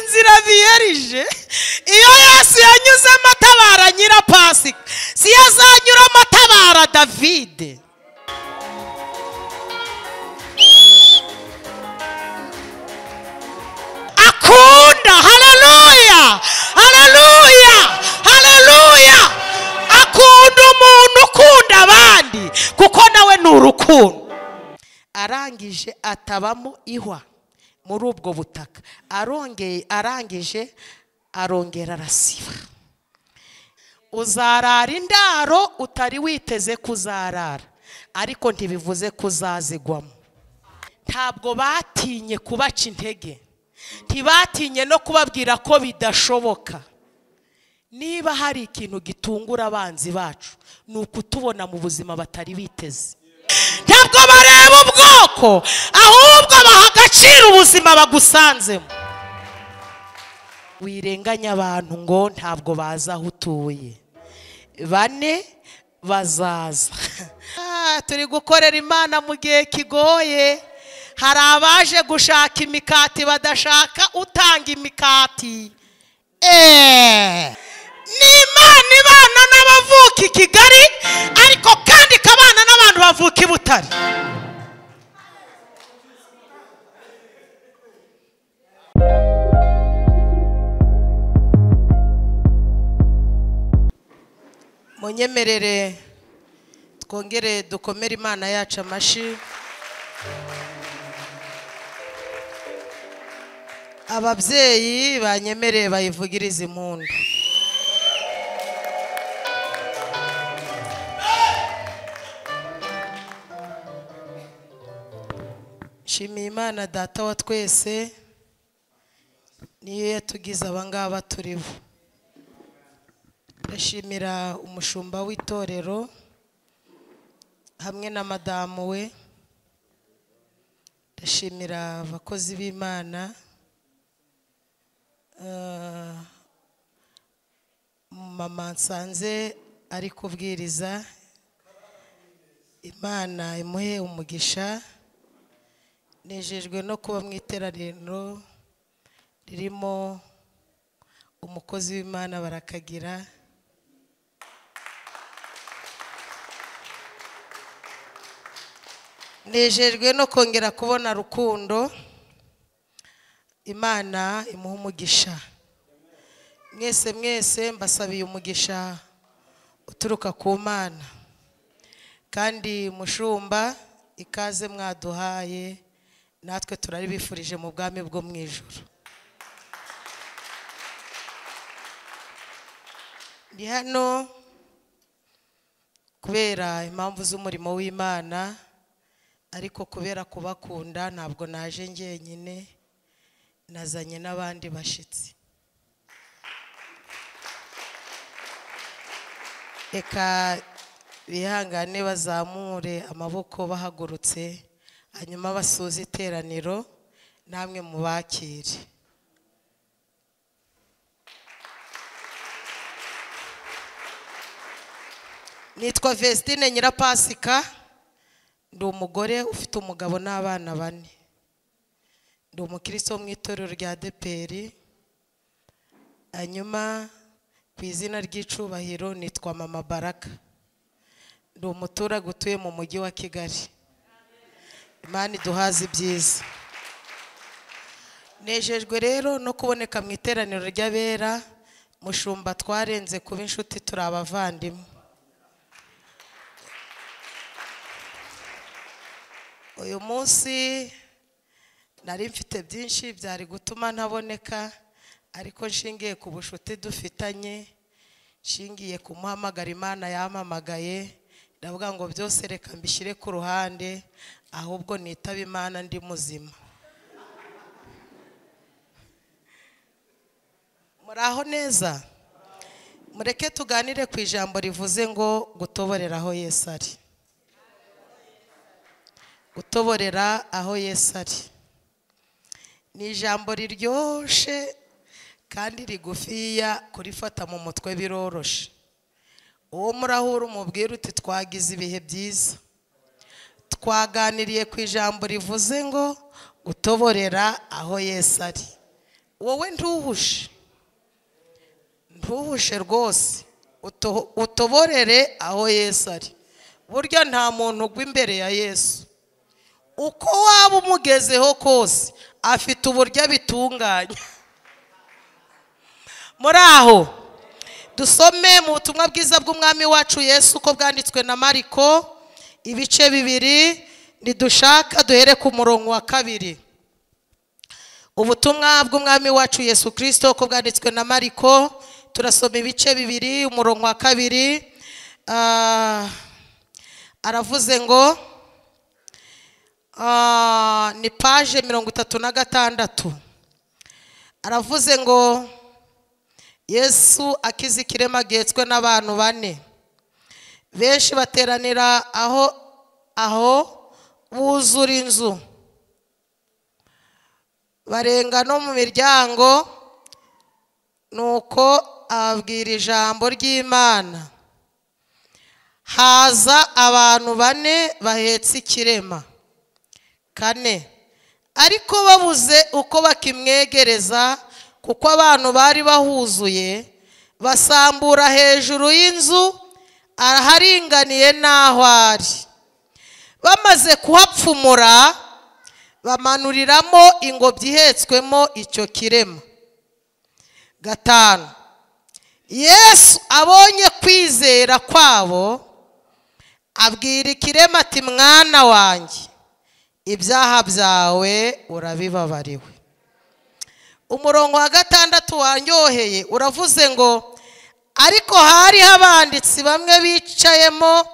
inzira biyerije iyo yesu yanyuzemo atabara nyirapasika si yo azanyuramo atabara davide akunda hararuya hararuya hararuya akunda umuntu ukunda abandi kuko nawe ni urukundo arangije atabamo ihwa muri ubwo butaka arongeye arangije arongera arasiba uzarara indaro utari witeze kuzarara ariko ntibivuze ko uzazigwamo ntabwo batinye kubaca intege ntibatinye no kubabwira ko bidashoboka niba hari ikintu gitungura abanzi bacu ni ukutubona mu buzima batari biteze ntabwo bareba ubwoko ahubwo baha agaciro ubuzima bagusanzemo wirenganya abantu ngo ntabwo bazi aho utuye bane bazaza Ah, turi gukorera imana mu gihe kigoye hari abaje gushaka imikati badashaka utanga imikati eee ni imana ibana n'abavuka i kigali ariko kandi ikabana n'abantu bavuka i butare munyemerere twongere dukomere imana yacu amashi ababyeyi banyemereye bayivugirize impundu nshimiye imana data wa twese niyo yatugize abangaba turiho ndashimira umushumba w'itorero hamwe na madamu we ndashimira abakozi b'imana Eh, mama nsanze ari kubwiriza imana imuhe umugisha nejejwe no kuba mu iteraniro ririmo umukozi w'imana barakagira nejejwe no kongera kubona rukundo imana imuha umugisha mwese mwese mbasabiye umugisha uturuka ku mana kandi mushumba ikaze mwaduhaye natwe turaribifurije mu bwami bwo mu ijoro ndi hano kubera impamvu z'umurimo w'imana ariko kubera kubakunda ntabwo naje njyenyine nazanye n'abandi bashyitsi reka bihangane bazamure amaboko bahagurutse hanyuma basuze iteraniro namwe mubakire nitwa Vestine Nyirapasika ndi umugore ufite umugabo n'abana bane ndi umukristo wo mu itorero rya deperi hanyuma ku izina ry'icubahiro nitwa mama baraka ndi umuturage utuye mu mujyi wa kigali imana iduhaze ibyiza nejejwe rero no kuboneka mu iteraniro ry'abera mushumba twarenze kuba inshuti turi abavandimwe uyu munsi nari mfite byinshi byari gutuma ntaboneka ariko nshingiye ku bucuti dufitanye nshingiye ku muhamagara imana yampamagaye ndavuga ngo byose reka mbishyire ku ruhande ahubwo nitaba imana ndi muzima muri aho neza mureke tuganire ku ijambo rivuze ngo gutoborera aho yesu ari gutoborera aho yesu ari ni ijambo riryoshye kandi rigufiya kurifata mu mutwe biroroshe uwo murahura umubwira uti twagize ibihe byiza twaganiriye ku ijambo rivuze ngo gutoborera aho yesu ari wowe ntuhushe ntuhushe rwose Uto- utoborere aho yesu ari burya nta muntu ugwa imbere ya yesu uko waba umugezeho kose afite uburyo abitunganya muri aho dusome mu butumwa bwiza bw'umwami wacu yesu uko bwanditswe na mariko ibice bibiri nidushaka duhere ku murongo wa kabiri ubutumwa bw'umwami wacu yesu kirisito uko bwanditswe na mariko turasoma ibice bibiri umurongo wa kabiri Ah, aravuze ngo ah, ni paje mirongo itatu na gatandatu aravuze ngo yesu akize ikirema agetswe n'abantu bane benshi bateranira aho aho buzura inzu barenga no mu miryango nuko ababwira ijambo ry'imana haza abantu bane bahetse ikirema kane ariko babuze uko bakimwegereza kuko abantu bari bahuzuye basambura hejuru y'inzu araharinganiye n'aho ari bamaze kuhapfumura bamanuriramo ingobyi ihetswemo icyo kirema gatanu yesu abonye kwizera kwabo abwira ikirema ati mwana wanjye ibyaha byawe urabibabariwe umurongo wa gatandatu wanyoheye uravuze ngo ariko hariho abanditsi bamwe bicayemo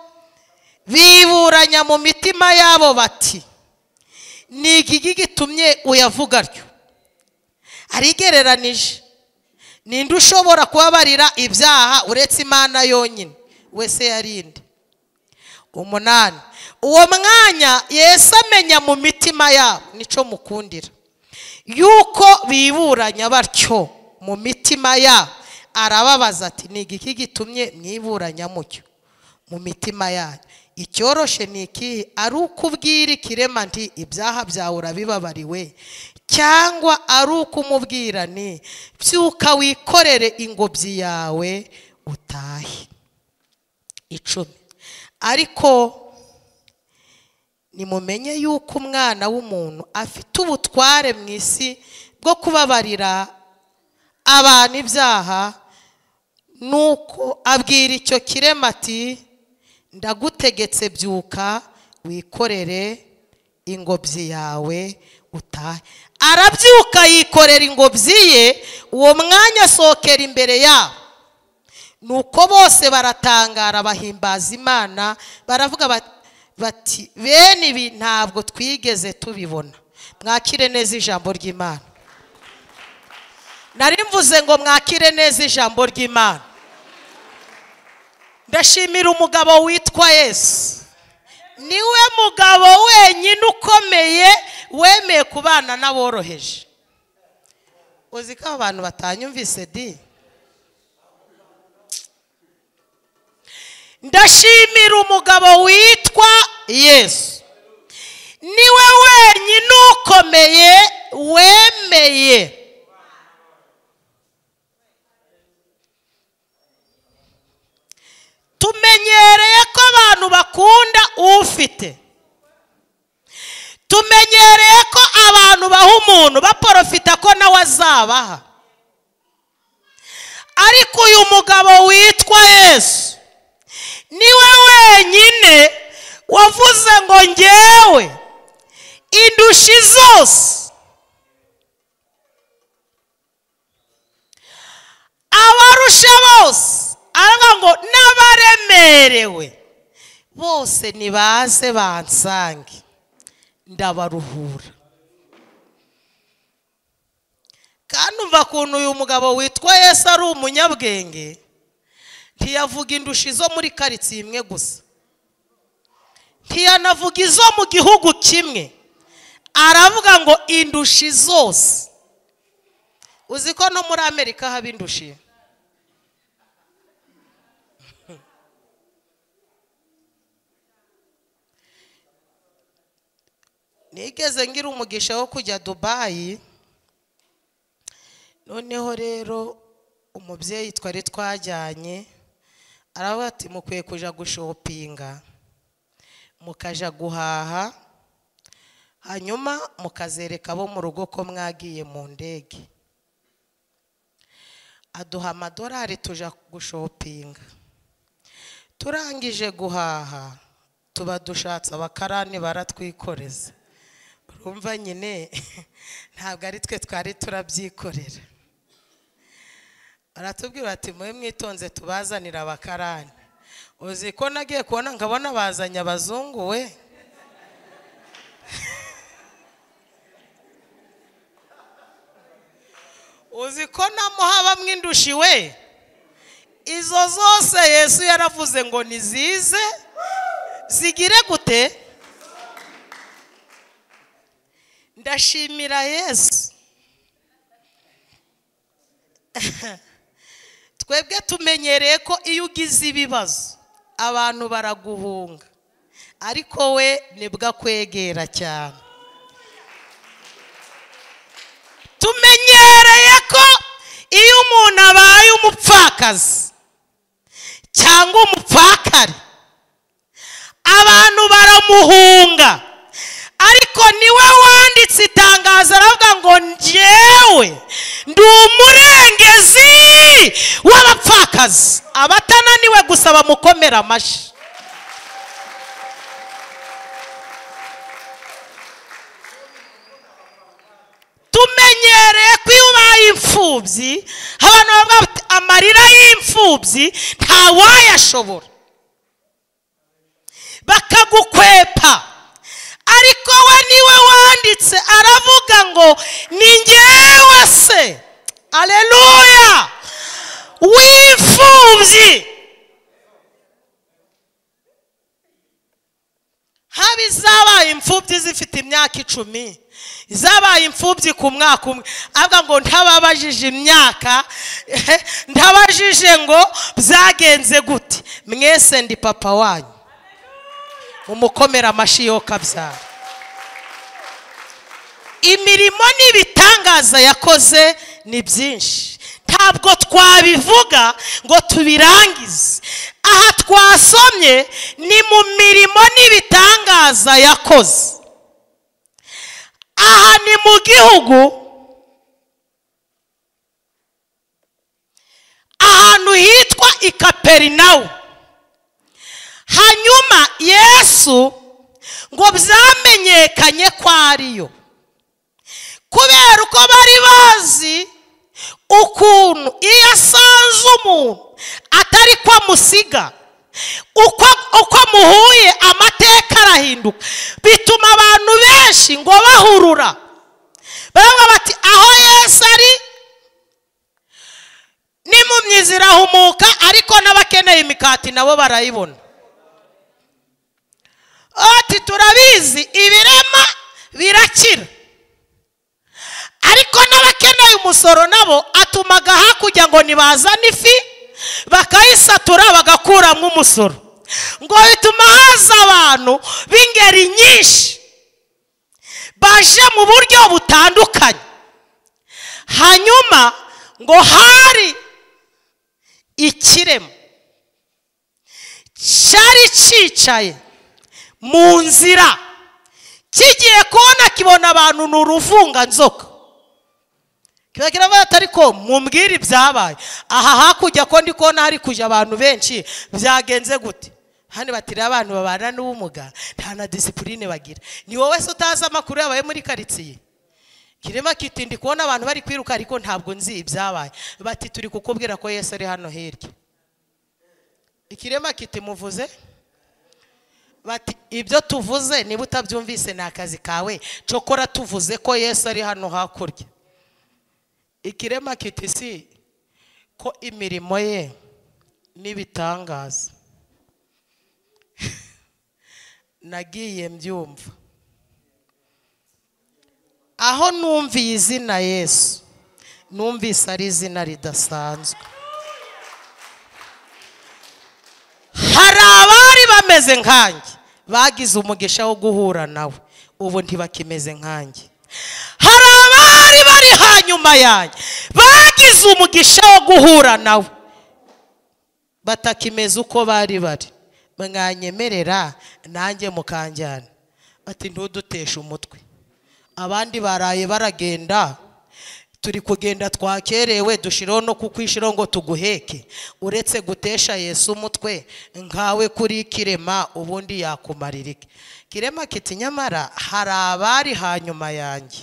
biburanya mu mitima yabo bati ni iki gitumye uyavuga atyo arigereranije ninde ushobora kubabarira ibyaha uretse imana yonyine wese yarinde umunani uwo mwanya yesu amenya mu mitima yabo nico mukundira yuko biburanya batyo mu mitima yabo arababaza ati ni iki gitumye mwiburanya mucyo mu mitima yanyu icyoroshe ni ikihe ari uko ubwira ikirema nti ibyaha byawe urabibabariwe cyangwa ari uko umubwira ni byuka wikorere ingobyi yawe utahe icumi ariko nimumenye yuko umwana w'umuntu afite ubutware mu isi bwo kubabarira abantu ibyaha nuko abwira icyo kirema ati ndagutegetse byuka wikorere ingobyi yawe utahe arabyuka yikorera ingobyi ye uwo mwanya asohokera imbere yabo nuko bose baratangara bahimbaza imana baravuga bat- bati bene ibi ntabwo twigeze tubibona mwakire neza ijambo ry'imana nari mvuze ngo mwakire neza ijambo ry'imana ndashimira umugabo witwa yesu niwe mugabo wenyine ukomeye wemeye kubana n'aboroheje uzi ko abantu batanyumvise di ndashimira umugabo witwa yesu niwe wenyine ukomeye wemeye tumenyereye ko abantu bakunda ufite tumenyereye ko abantu baha umuntu baporofita ko nawe azabaha ariko uyu mugabo witwa yesu niwe wenyine wavuze ngo ngewe indushyi zose abarusha bose aravuga ngo n'abaremerewe bose nibaze bansange ndabaruhura kandi umva ukuntu uyu mugabo witwa yesu ari umunyabwenge ntiyavuga indushyi zo muri karitsiye imwe gusa ntiyanavuga izo mu gihugu kimwe aravuga ngo indushyi zose uzi ko no muri amerika haba indushyi nigeze ngira umugisha wo kujya dubayi noneho rero umubyeyi twari twajyanye aravuga ati mukwiye kujya gushopinga mukajya guhaha hanyuma mukazereka abo mu rugo ko mwagiye mu ndege aduha amadorari tujya gushopinga turangije guhaha tuba dushatse abakarani baratwikoreza urumva nyine ntabwo ari twe twari turabyikorera baratubwira bati mube mwitonze tubazanira abakarani uzi ko nagiye kubona nkabona bazanye abazungu we uzi ko namuha bamwe indushi we izo zose yesu yaravuze ngo nizize zigire gute ndashimira yesu twebwe tumenyereye ko iyo ugize ibibazo abantu baraguhunga ariko we nibwo akwegera cyane tumenyereye ko iyo umuntu abaye umupfakazi cyangwa umupfakari abantu baramuhunga ariko niwe wanditse itangazo aravuga ngo njyewe ndi umurengezi w'abapfakazi abatananiwe gusa bamukomera amashyi tumenyereye ko iyo ubaye imfubyi abantu bavuga bati amarira y'imfubyi ntawayashobora bakagukwepa ariko we niwe wanditse aravuga ngo ni ngewe se aleluya w'imfubyi haba izabaye imfubyi zifite imyaka icumi zabaye imfubyi ku mwaka umwe avuga ngo ntababajije imyaka ntabajije ngo byagenze gute mwese ndi papa wanyu umukomera amashyi yo kabyara imirimo n'ibitangaza yakoze ni byinshi ntabwo twabivuga ngo tubirangize aha twasomye ni mu mirimo n'ibitangaza yakoze aha ni mu gihugu ahantu hitwa i kaperinawumu hanyuma yesu ngo byamenyekanye ko ariyo kubera uko bari bazi ukuntu iyo asanze umuntu atari ko amusiga uko muhuye amateka arahinduka bituma abantu benshi ngo bahurura baravuga bati aho yesu ari n'impumyi zirahumuka ariko n'abakeneye imikati nabo barayibona ati turabizi ibirema birakira ariko n'abakeneye umusoro nabo atumaga hakurya ngo ntibazane ifi bakayisatura bagakuramo umusoro ngo bituma haza abantu b'ingeri nyinshi baje mu buryo butandukanye hanyuma ngo hari ikirema cyari cyicaye mu nzira kigiye kubona kibona abantu ni uruvunganzoka kiba kiravuga ati ariko mumbwire ibyabaye aha hakurya ko ndi kubona hari kujya abantu benshi byagenze gute hano batiriye abantu babana n'ubumuga nta na disipurine bagira ni wowe se utazi amakuru yabaye muri karitsiye kirema kiti ndi kubona abantu bari kwiruka ariko ntabwo nzi ibyabaye bati turi kukubwira ko yesu ari hano hirya ikirema kiti muvuze bati ibyo tuvuze niba utabyumvise ni akazi kawe cokora tuvuze ko yesu ari hano hakurya ikirema kitisi ko imirimo ye n'ibitangaza nagiye mbyumva aho numviye izina yesu numvise ari izina ridasanzwe hari abari bameze nkanjye bagize umugisha wo guhura nawe ubu ntibakimeze nkanjye hari abari bari bari hanyuma yanjye bagize umugisha wo guhura nawe batakimeze uko bari bari mwanyemerera nanjye mukanjyana bati ntuduteshe umutwe abandi baraye baragenda turi kugenda twakerewe dushiraho no kukwishiraho ngo tuguheke uretse gutesha yesu umutwe nkawe kuri kirema ubundi yakumarira iki kirema kiti nyamara hari abari hanyuma yanjye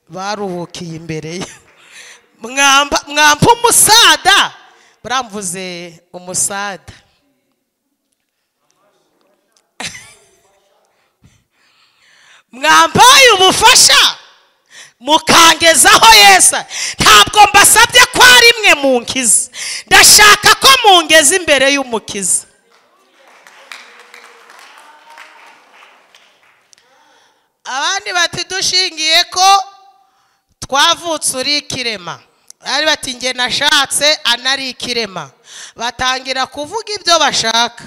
baruhukiye imbere ye mwamba mwampa umusada buramvuze umusada mwambaye ubufasha mukangezaho yesu ntabwo mbasabye ko ari mwe munkiza ndashaka ko mungeza imbere y'umukiza abandi bati dushingiye ko twavutse uri ikirema bari bati nge nashatse anari ikirema batangira kuvuga ibyo bashaka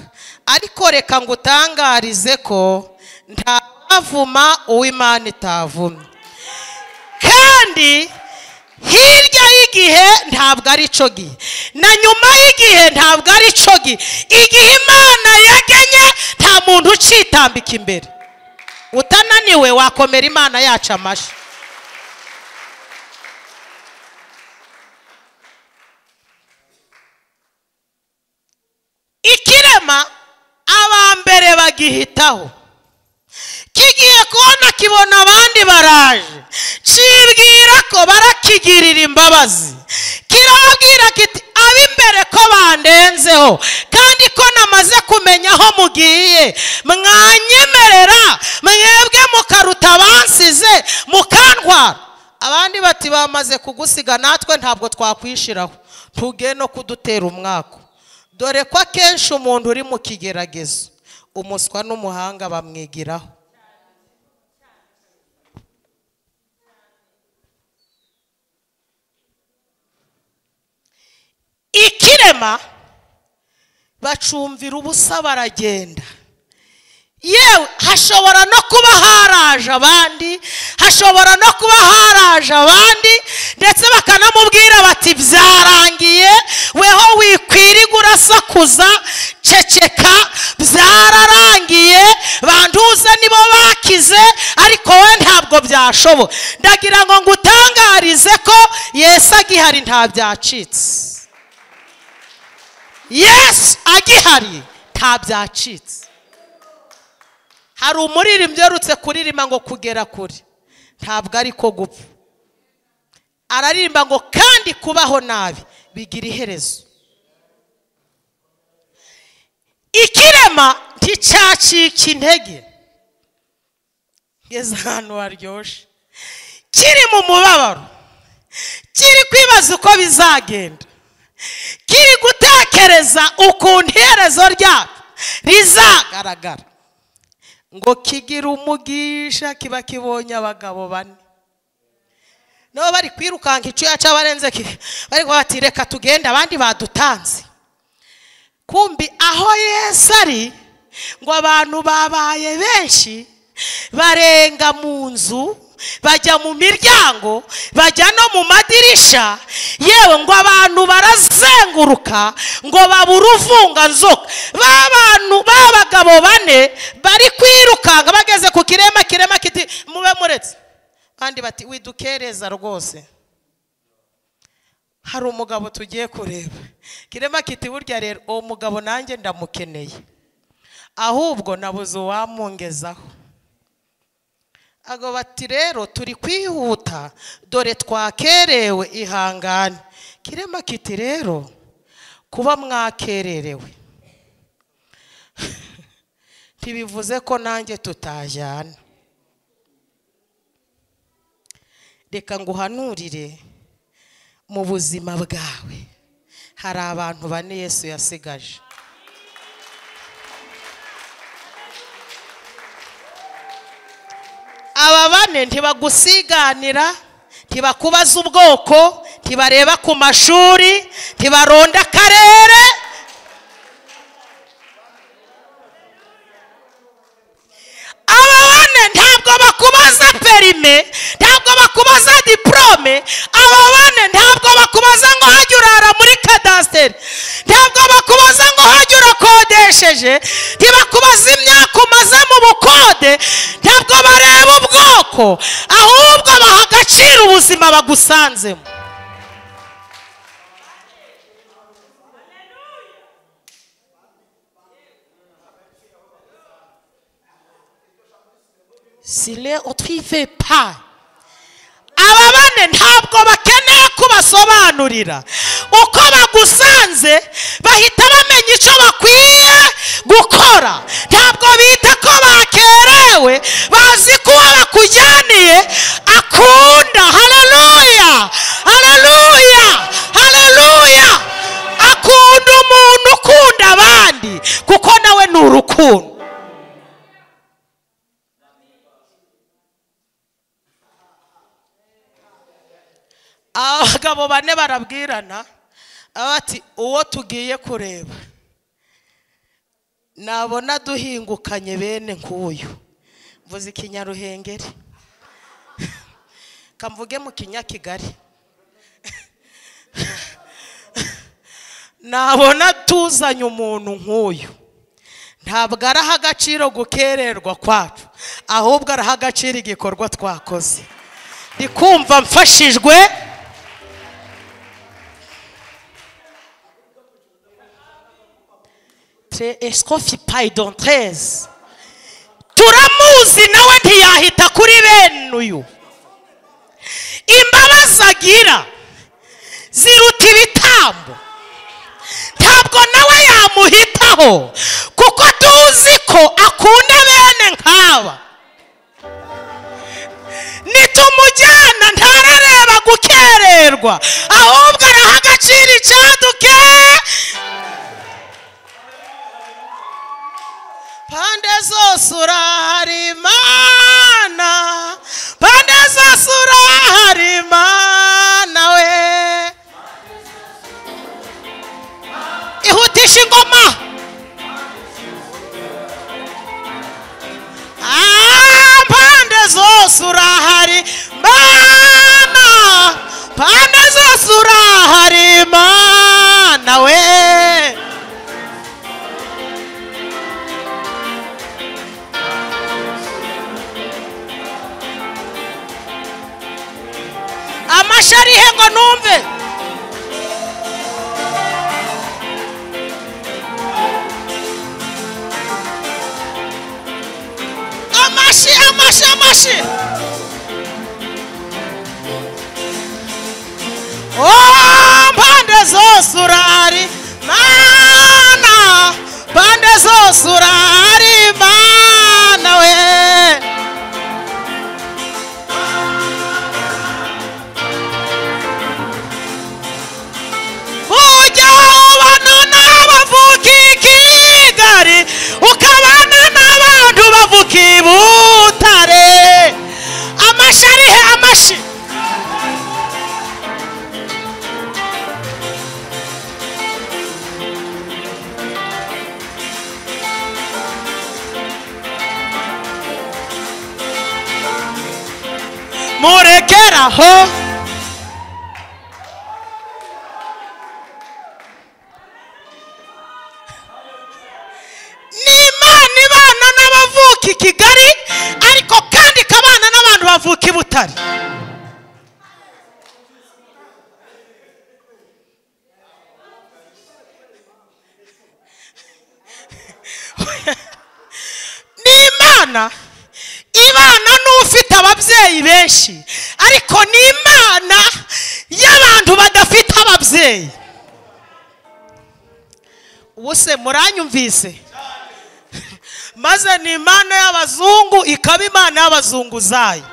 ariko reka ngutangarize ko ntavuma uw'imana itavumye kandi hirya y'igihe ntabwo ari cyo gihe na nyuma y'igihe ntabwo ari cyo gihe igihe imana yagenye nta muntu ucitambika imbere utananiwe wakomera imana yacu amashyi ikirema abambere bagihitaho kigiye kubona kibona abandi baraje kibwira ko barakigirira imbabazi kirabwira kiti ab'imbere ko bandenzeho kandi ko namaze kumenya aho mugiye mwanyemerera mwebwe mukaruta abansize mukantwara abandi bati bamaze kugusiga natwe ntabwo twakwishiraho ntuge no kudutera umwaka dore ko akenshi umuntu uri mu kigeragezo umuswa n'umuhanga bamwigiraho ikirema bacumvira ubusa baragenda yewe hashobora no kuba haraje abandi hashobora no kuba haraje abandi ndetse bakanamubwira bati byarangiye weho wikwiriga urasakuza ceceka byararangiye bantuze nibo bakize ariko we ntabwo byashoboka ndagira ngo ngutangarize ko yesu agihari nta byacitse yesu agihari nta byacitse hari umuririmbyi uherutse kuririmba ngo kugera kure ntabwo ari ko gupfa araririmba ngo kandi kubaho nabi bigira iherezo ikirema nticyacika intege ngeze ahantu haryoshye kiri mu mubabaro kiri kwibaza uko bizagenda kiri gutekereza ukuntu iherezo ryacyo rizagaragara ngo kigira umugisha kiba kibonye abagabo bane nabo bari kwirukanka icyo yaca barenze bari bati reka tugende abandi badutanze kumbi aho yesu ari ngo abantu babaye benshi barenga mu nzu bajya mu miryango bajya no mu madirisha yewe ngo abantu barazenguruka ngo babure uvunganzoka ba bantu b'abagabo bane bari kwirukanka bageze ku kirema kirema kiti mube muretse kandi bati widukereza rwose hari umugabo tugiye kureba kirema kiti burya rero uwo mugabo nanjye ndamukeneye ahubwo nabuze uwamungezaho ago bati rero turi kwihuta dore twakerewe ihangane kirema kiti rero kuba mwakererewe ntibivuze ko nanjye tutajyana reka nguhanurire mu buzima bwawe hari abantu bane yesu yasigaje aba bane ntibagusiganira ntibakubaza ubwoko ntibareba ku mashuri ntibaronda akarere aba bane none ntabwo bakubaza perime ntabwo bakubaza diporome abo bane ntabwo bakubaza ngo hajye urara muri kadasiteri ntabwo bakubaza ngo hajye urakodesheje ntibakubaza imyaka umaze mu bukode ntabwo bareba ubwoko ahubwo baha agaciro ubuzima bagusanzemo sire utwive pa aba bane ntabwo bakeneye kubasobanurira uko bagusanze bahita bamenya icyo bakwiye gukora ntabwo bita ko bakerewe bazi ko uwo bakujyaniye akunda hareruya hareruya hareruya akunda umuntu ukunda abandi kuko nawe ni urukundo abagabo bane barabwirana bati uwo tugiye kureba nabona duhingukanye bene nk'uyu mvuze ikinyaruhengeri kamvuge mu kinyakigali nabona tuzanye umuntu nk'uyu ntabwo araha agaciro gukererwa kwacu ahubwo araha agaciro igikorwa twakoze ndi kumva mfashijwe esikofi payidontezi turamuzi nawe ntiyahita kuri bene uyu imbabazi agira ziruta ibitambo ntabwo nawe yamuhitaho kuko tuzi ko akunda bene nk'aba nitumujyana ntarareba gukererwa ahubwo araha agaciro icyaduke pande zose urahari imana pande zose urahari imana we ihutisha ingoma Ah, pande zose urahari mana pande zose urahari mana we amashyi arihe ngo numve amashyi amashyi amashyi Oh, mpande zose urahari mana mpande zose urahari mana we ujyaho ubona n'abavuka i kigali ukabana n'abantu bavuka i butare amashyi arihe amashyi murekeraho ni imana ibana n'abavuka i kigali ariko kandi ikabana n'abantu bavuka i butare ni imana ibana n'ufite ababyeyi benshi ariko ni imana y'abantu badafite ababyeyi ubuse muranyumvise maze ni imana y'abazungu ikaba imana y'abazunguzayi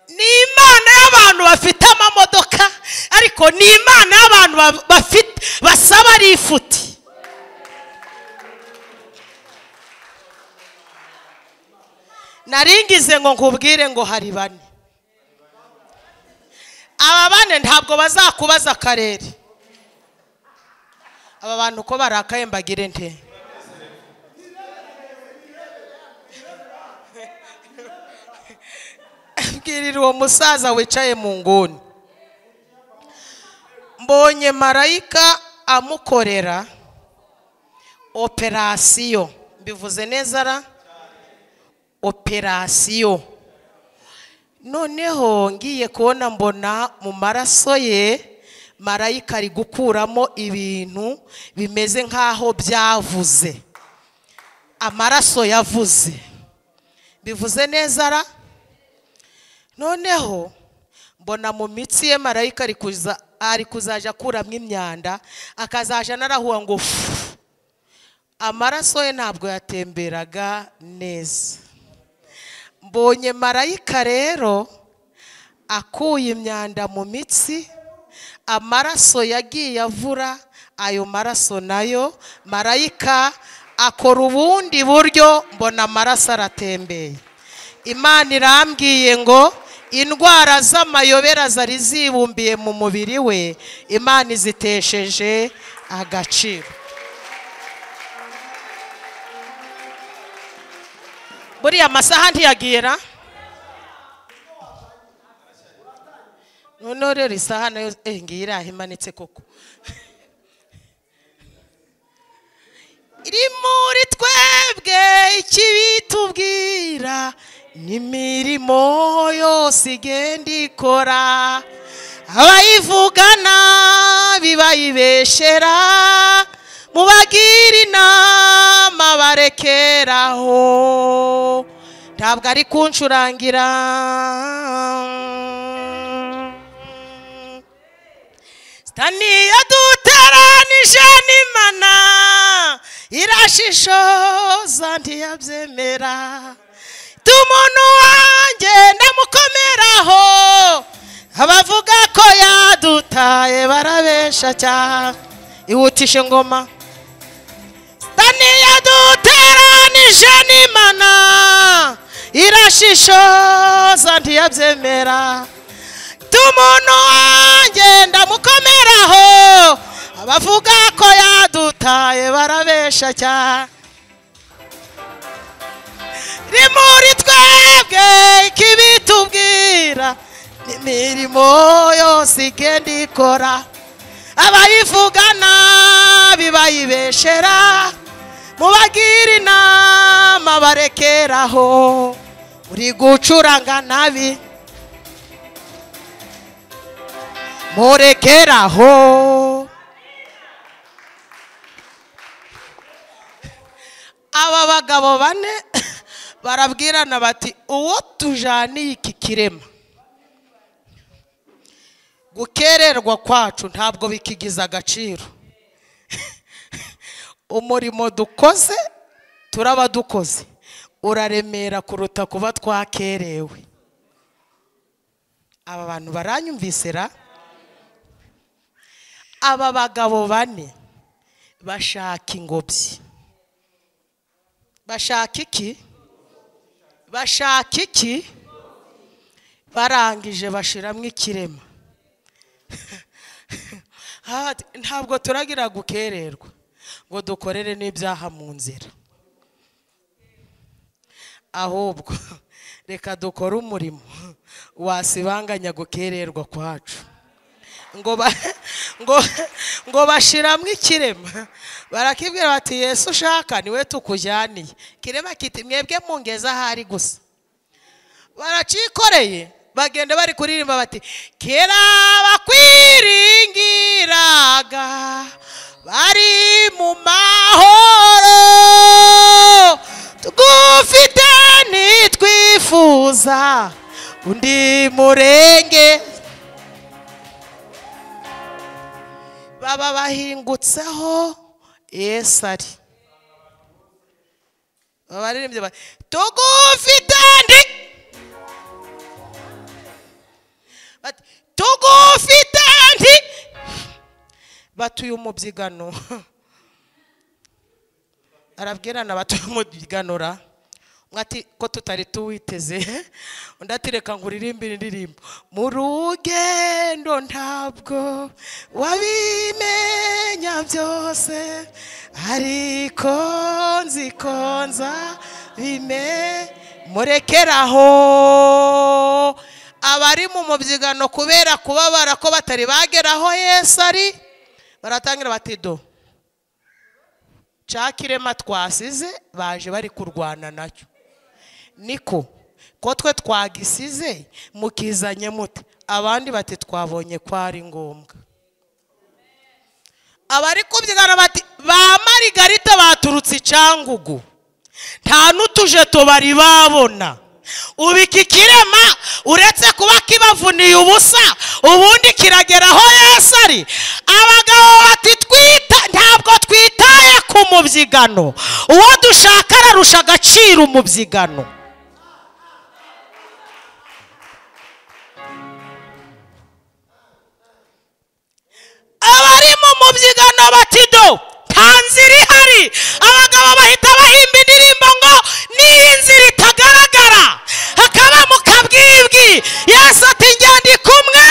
ni imana y'abantu bafite amamodoka ariko ni imana y'abantu ba- bafite basaba ari ifuti naringize ngo nkubwire ngo hari bane aba bane ntabwo bazakubaza akarere aba bantu uko barakaye mbagire nte bwirira uwo musaza wicaye mu nguni mbonye marayika amukorera operasiyo mbivuze neza ra operasiyo noneho ngiye kubona mbona mu maraso ye marayika ari gukuramo ibintu bimeze nk'aho byavuze amaraso yavuze bivuze neza ra noneho mbona mu mitsi ye marayika ari kuza ari kuzaja akuramo imyanda akazaja narahuha ngo fu amaraso ye ntabwo yatemberaga neza mbonye marayika rero akuye imyanda mu mitsi amaraso yagiye avura ayo maraso nayo marayika akora ubundi buryo mbona amaraso aratembeye imana irambwiye ngo indwara z'amayobera zari zibumbiye mu mubiri we imana izitesheje agaciro buriya amasaha ntiyagira noneho rero isaha nayo eh, ngiyi iraha imanitse koko iri muri twebwe ikibitubwira n'imirimo yose igenda ikora abayivugana bibayibeshera mubagire inama barekeraho ntabwo ari kuncurangira sitaniya duteranije n'imana irashishoza ntiyabyemera umuntu wanjye ndamukomeraho abavuga ko yadutaye barabesha cyane ihutishe ngoma sitaniya duteranije n'imana irashishoza ntiyabyemera umuntu wanjye ndamukomeraho abavuga ko yadutaye barabesha cyane ni muri twebwe ikibitubwira n'imirimo yose igenda ikora abayivugana bibayibeshera mubagire inama barekeraho uri gucuranga nabi murekeraho aba bagabo bane barabwirana bati uwo tujaniye iki kirema gukererwa kwacu ntabwo bikigiza agaciro umurimo dukoze turaba dukoze uraremera kuruta kuba twakerewe aba bantu baranyumvise ra aba bagabo bane bashaka ingobyi bashaka iki bashaka iki barangije bashiramo ikirema ntabwo turagira gukererwa ngo dukorere n'ibyaha mu nzira ahubwo reka dukore umurimo wasibanganya gukererwa kwacu ngo bashiramo ikirema barakibwira bati yesu ushaka niwe tukujyaniye kirema kiti mwebwe mungeze ahari gusa baracikoreye bagenda bari kuririmba bati kera bakwiringiraga bari mu mahoro tugufite ntitwifuza undi murenge baba bahingutseho yesu ari baririmbye bati tugufite ndi bati tugufite ndi batuye umubyigano arabwirana batuye umubyiganura ati ko tutari tuwiteze undi ati reka ngo uririmbire indirimbo mu rugendo ntabwo wabimenya byose ariko nzi ko nza bime murekeraho abari mu mubyigano kubera kubabara ko batari bageraho yesu ari baratangira bati do cakirema twasize baje bari kurwana nacyo niko ko twe twagisize mukizanye muti abandi bati twabonye ko ari ngombwa abari kubyigana bati ba marigarita baturutse icyangugu nta n'utujeto bari babona ubu iki kirema uretse kuba kibavuniye ubusa ubundi kiragera aho yesi ari abagabo bati twita ntabwo twitaye ku mubyigano uwo dushaka ararusha agaciro umubyigano abari mu mubyigano batido nta nzira ihari abagabo bahita bahimba indirimbo ngo n'iyi nzira itagaragara hakaba mu kabwibwi yesu ati ngende kumwe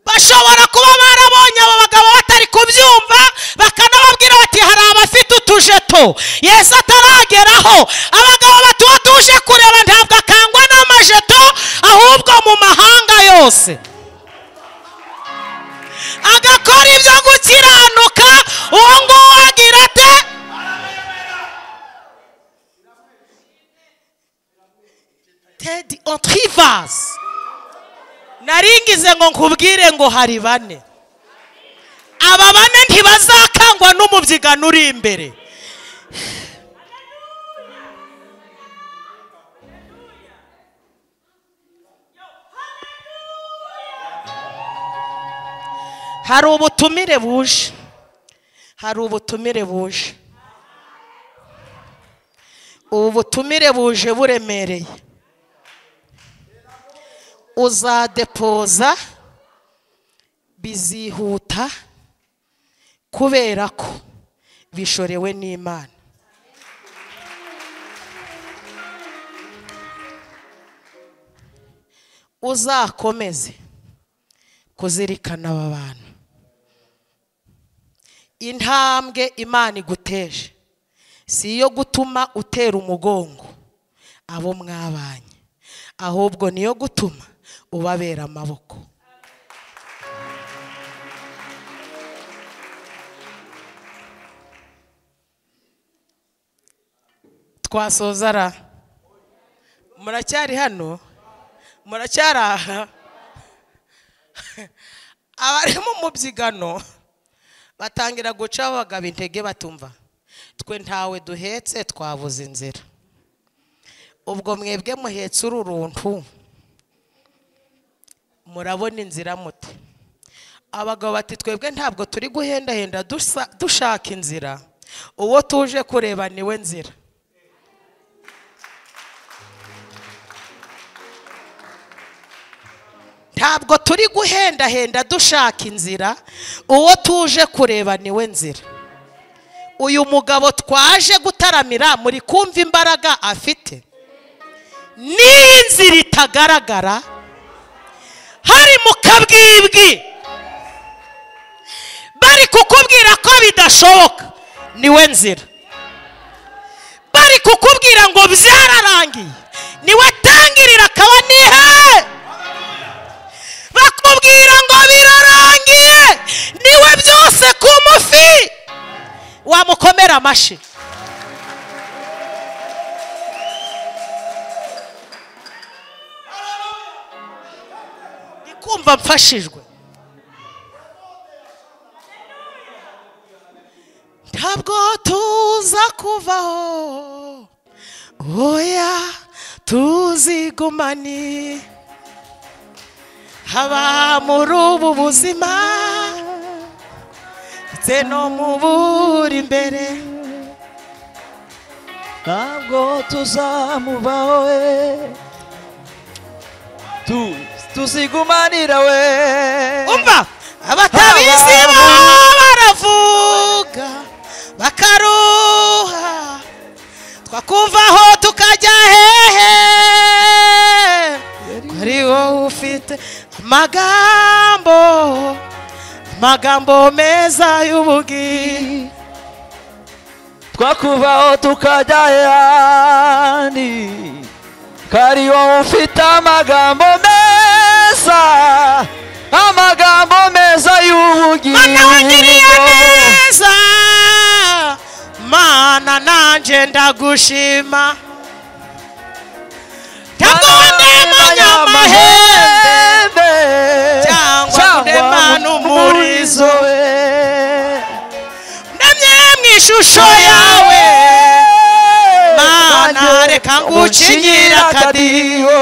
bashobora kuba barabonye abo bagabo batari kubyumva bakanababwira bati hari abafite utujeto yesu atarageraho abagabo batuba tuje kureba ntabwo akangwa n'amajeto ahubwo mu mahanga yose agakora ibyo gukiranuka uwo nguwo agira ate tedi otivasi naringize ngo nkubwire ngo hari bane aba bane ntibazakangwa n'umubyigano uri imbere hari ubutumire buje hari ubutumire buje ubu butumire buje buremereye uzadepoza bizihuta kubera ko bishorewe n'imana uzakomeze kuzirikana aba bantu intambwe imana iguteje si iyo gutuma utera umugongo abo mwabanye ahubwo niyo gutuma ubabera amaboko twasozara muracyari hano muracyari aha abari mu mubyigano batangira guca abagabo intege batumva twe ntawe duhetse twabuze inzira ubwo mwebwe muhetse ururuntu murabona inzira muti abagabo bati twebwe ntabwo turi guhendahenda dushaka inzira uwo tuje kureba niwe nzira ntabwo turi guhendahenda dushaka inzira uwo tuje kureba niwe nzira uyu mugabo twaje gutaramira muri kumva imbaraga afite n'iyi nzira itagaragara hari mu kabwibwi bari kukubwira ko bidashoboka niwe nzira bari kukubwira ngo byararangiye niwe tangirira akaba nihe bakubwira ngo birarangiye niwe byose ku mufi wamukomera amashyi kumva mfashijwe ntabwo tuza kuvaho oya tuzigumane haba muri ubu buzima ndetse no mu buri imbere ntabwo tuzamubaho we Tu- tuzigumanira we umva abatabizi bo baravuga bakaruha twakumvaho tukajya hehe ko ari wowe ufite amagambo amagambo meza y'ubugiri twakubaho tukajya ahandi ko ari wowe ufite amagambo meza amagambo meza mana wangiriye y'ubugingo neza mana nanjye ndagushima takuwane manyamahembe cyangwa ndemana umurizo ndemye mu ishusho yawe mana reka ngucinyire akadiho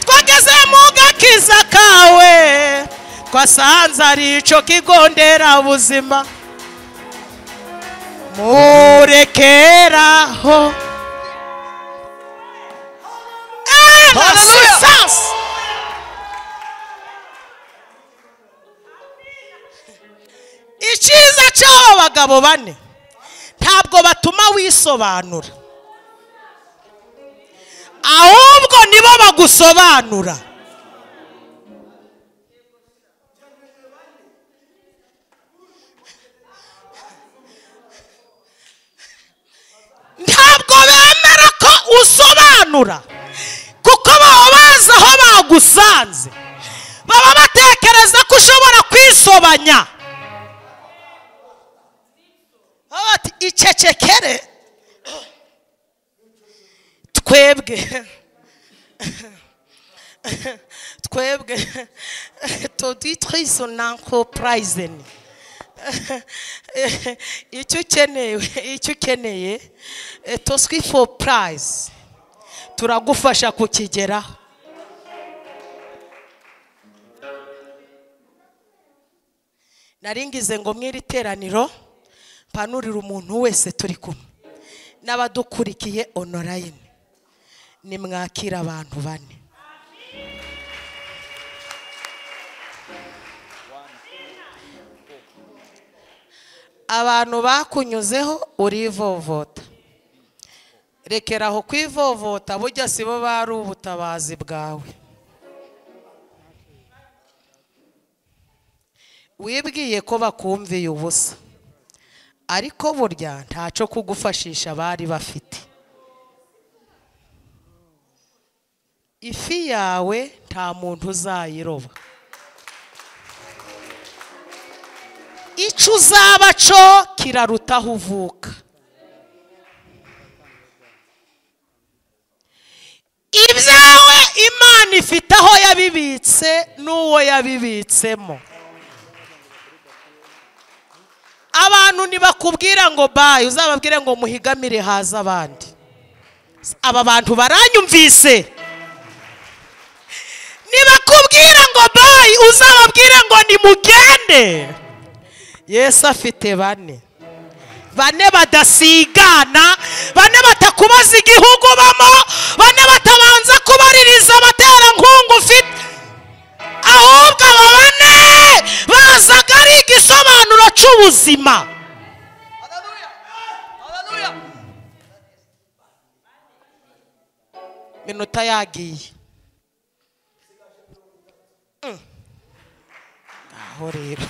twageze mu gakiza kawe twasanze ari icyo kigo nderabuzima murekeraho Eh, la Hallelujah. puissance. icyiza cy'abo bagabo bane ntabwo batuma wisobanura ahubwo nibo bagusobanura ntabwo bemera ko usobanura kuko baba bazi aho bagusanze baba batekereza ko ushobora kwisobanya Baba bati icecekere twebwe twebwe toditwe izo nanko purayizeni icyo ukeneye icyo ukeneye toswi foru purayizi turagufasha kukigeraho naringize ngo mw'iri teraniro mpanurire umuntu wese turi kumwe n'abadukurikiye onorayini nimwakira abantu bane abantu bakunyuzeho urivovota rekera aho kwivovota burya si bo bari ubutabazi bwawe wibwiye ko bakumviye ubusa ariko burya ntacyo kugufashisha bari bafite ifi yawe nta muntu uzayiroba icyo uzaba cyo kiraruta aho uvuka ibyawe imana ifite aho yabibitse n'uwo yabibitsemo abantu ntibakubwira ngo bayi uzababwire ngo muhigamire haza abandi aba bantu baranyumvise ntibakubwira ngo bayi uzababwire ngo nimugende yesu afite bane bane badasigana bane batakubaza igihugu ubamo bane batabanza kubaririza abaterankunga ufite ahubwo abo bane bazaga ari igisobanuro cy'ubuzima minota yagiye Mm. aho rero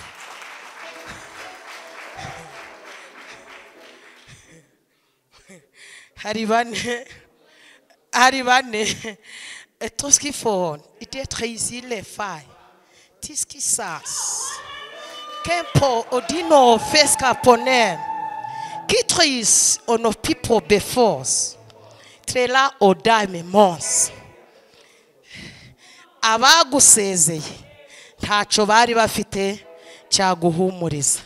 hari bane hari bane toski fone idetre izile fayi tiski sas kempo odino feska ponem kitris ono pipo befos trela odame mons abagusezeye ntacyo bari bafite cyaguhumuriza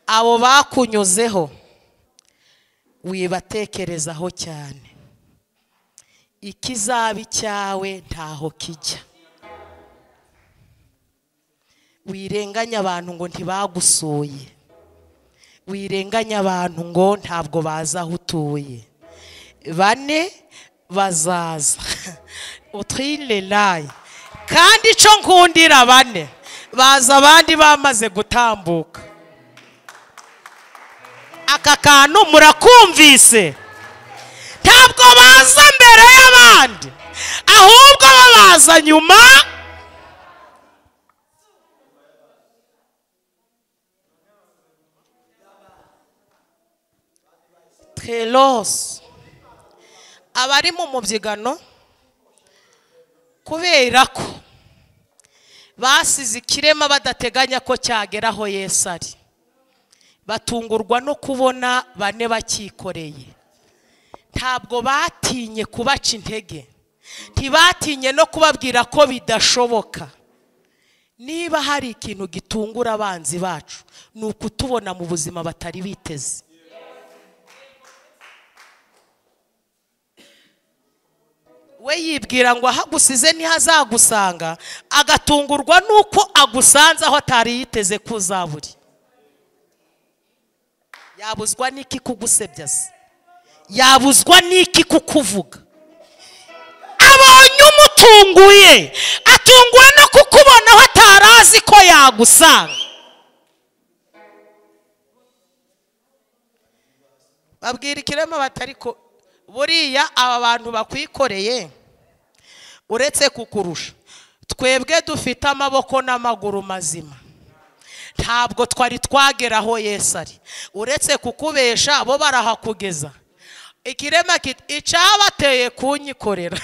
abo bakunyuzeho wibatekerezaho cyane ikizaba icyawe ntaho kijya wirenganya abantu ngo ntibagusuye wirenganya abantu ngo ntabwo bazi aho utuye bane bazaza utwire layi kandi icyo nkundira bane baza abandi bamaze gutambuka aka kantu murakumvise ntabwo baza mbere y'abandi ahubwo bo baza nyuma terosi abari mu mubyigano kubera ko basize ikirema badateganya ko cyagera aho Yesu ari batungurwa no kubona bane bakikoreye ntabwo batinye kubaca intege ntibatinye no kubabwira ko bidashoboka niba hari ikintu gitungura abanzi bacu ni ukutubona mu buzima batari biteze we yibwira ngo ahagusize niho azagusanga agatungurwa n'uko agusanze aho atari yiteze ko uzaburi yabuzwa n'iki kugusebya se yabuzwa n'iki kukuvuga abonye umutunguye atunguwe no kukubona aho atari azi ko yagusanga babwira ikirema batari ko buriya aba bantu bakwikoreye uretse kukurusha twebwe dufite amaboko n'amaguru mazima ntabwo twari twagera aho Yesu ari uretse kukubesha bo barahakugeza ikirema icyabateye kunyikorera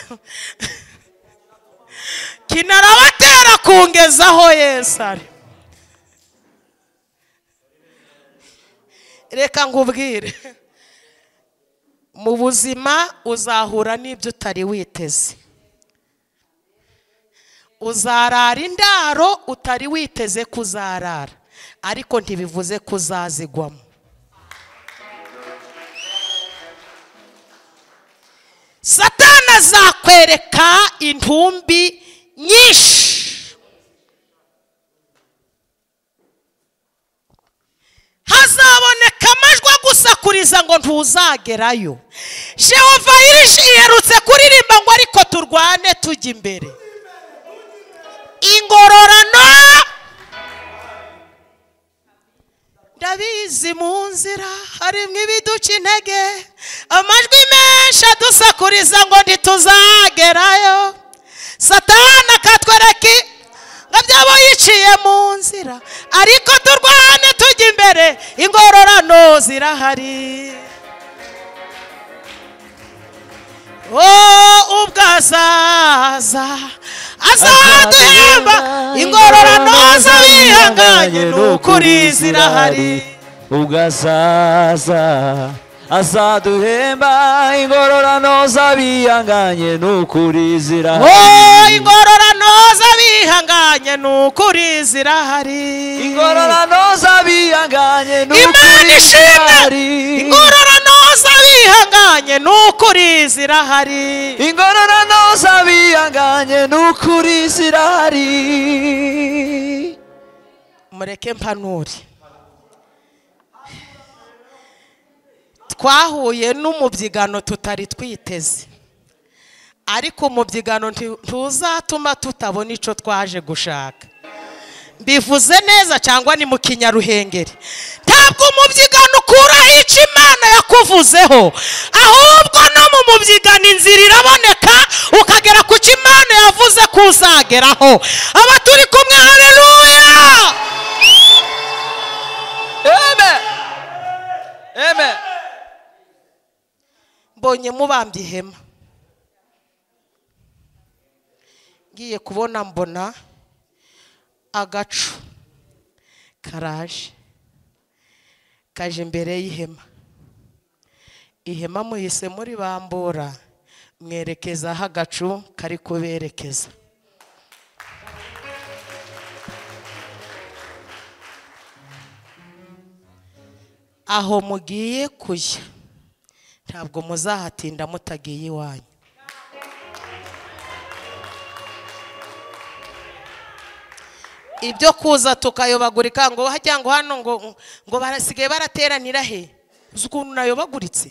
kinarabatera kungezaho Yesu ari reka nkubwire mu buzima uzahura n'ibyo utari witeze uzarara indaro utari witeze kuzarara ariko ntibivuze ko uzazigwamo satana azakwereka intumbi nyinshi hazaboneka amajwi agusakuriza ngo ntuzagerayo shehova yirishi iherutse kuririmba ngo ariko turwane tujya imbere ingororano ndabizi mu nzira harimo ibiduca intege amajwi menshi adusakuriza ngo ntituzagerayo satana akatwereka ngabyabo yiciye mu nzira ariko turwane tujya imbere ingororano zirahari ubwo azaza azaduhemba ingororano z'abihanganye ni ukuri zirahari ubwo azaza azaduhemba ingororano z'abihanganye ni ukuri wowe zirahari ingororano z'abihanganye ni ukuri zirahari ingororano z'abihanganye ni imana ukuri ishimwe zirahari ingororano z'abihanganye ni ukuri zirahari ingororano z'abihanganye ni ukuri zirahari mureke mpanure twahuye n'umubyigano tutari twiteze ariko umubyigano nti- ntuzatuma tutabona icyo twaje gushaka mbivuze neza cyangwa ni mu kinyaruhengeri ntabwo umubyigano ukuraho icyo imana yakuvuzeho ahubwo no mu mubyigano inzira iraboneka ukagera ku cyo imana yavuze ko uzageraho aba turi kumwe hareruya Amen. Amen. mbonye mubambye ihema ngiye kubona mbona agacu karaje kaje imbere y'ihema ihema muhise muri bambura mwerekeza aho agacu kari kuberekeza aho mugiye kujya ntabwo muzahatinda mutagiye iwanyu ibyo kuza tukayobagurika ngo hajya ngo hano ngo ngo barasigaye barateranira he uzi ukuntu nayobaguritse